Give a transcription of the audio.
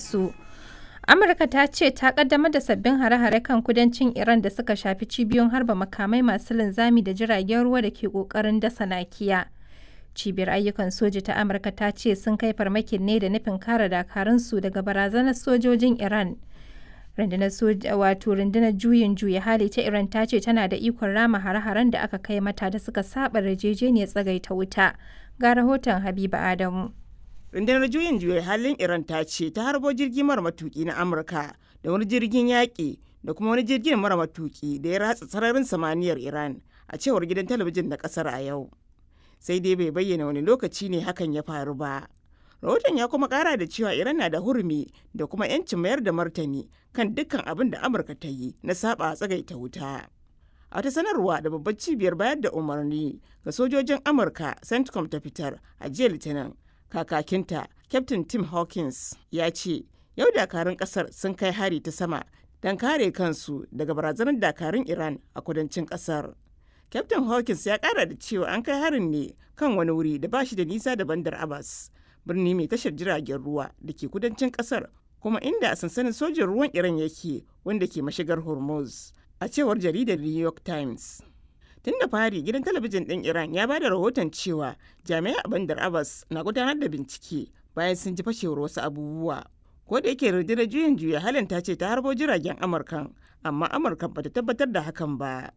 su. Amurka ta ce ta kaddamar da sabbin hare-hare kan kudancin Iran da suka shafi cibiyoyin harba makamai masu linzami da jiragen ruwa da ke kokarin dasa nakiya. Cibiyar ayyukan soji ta Amurka ta ce sun kai farmakin ne da nufin kare dakarunsu daga barazanar sojojin Iran. Rundunar soja wato rundunar juyin juya hali ta Iran ta ce tana da ikon rama hare-haren da aka kai mata da suka saba yarjejeniyar tsagaita wuta. Ga rahoton Habiba Adamu. rundunar juyin juya halin iran ta ce ta harbo jirgi mara matuki na amurka da wani jirgin yaƙi da kuma wani jirgin mara matuki da ya ratsa sararin samaniyar iran a cewar gidan talabijin na ƙasar a yau sai dai bai bayyana wani lokaci ne hakan ya faru ba rahoton ya kuma ƙara da cewa iran na da hurumi da kuma 'yancin mayar da martani kan dukkan abin da amurka ta yi na saba tsagaita wuta a wata sanarwa da babbar cibiyar bayar da umarni ga sojojin amurka centcom ta fitar a jiya litinin kakakinta captain tim hawkins ya ce yau dakarun kasar sun kai hari ta sama don kare kansu daga barazanar dakarun iran a kudancin kasar captain hawkins ya kara da cewa an kai harin ne kan wani wuri da ba shi da nisa da bandar abbas birni mai tashar jiragen ruwa da ke kudancin kasar kuma inda sansanin sojin ruwan iran yake wanda ke mashigar hormuz a cewar jaridar new york times tun da fari gidan talabijin ɗin iran ya bada rahoton cewa jami'ai a bandar abbas na gudanar da bincike bayan sun ji fashewar wasu abubuwa ko da yake rundunar juyin juya halin ta ce ta harbo jiragen amurkan amma amurkan bata tabbatar da hakan ba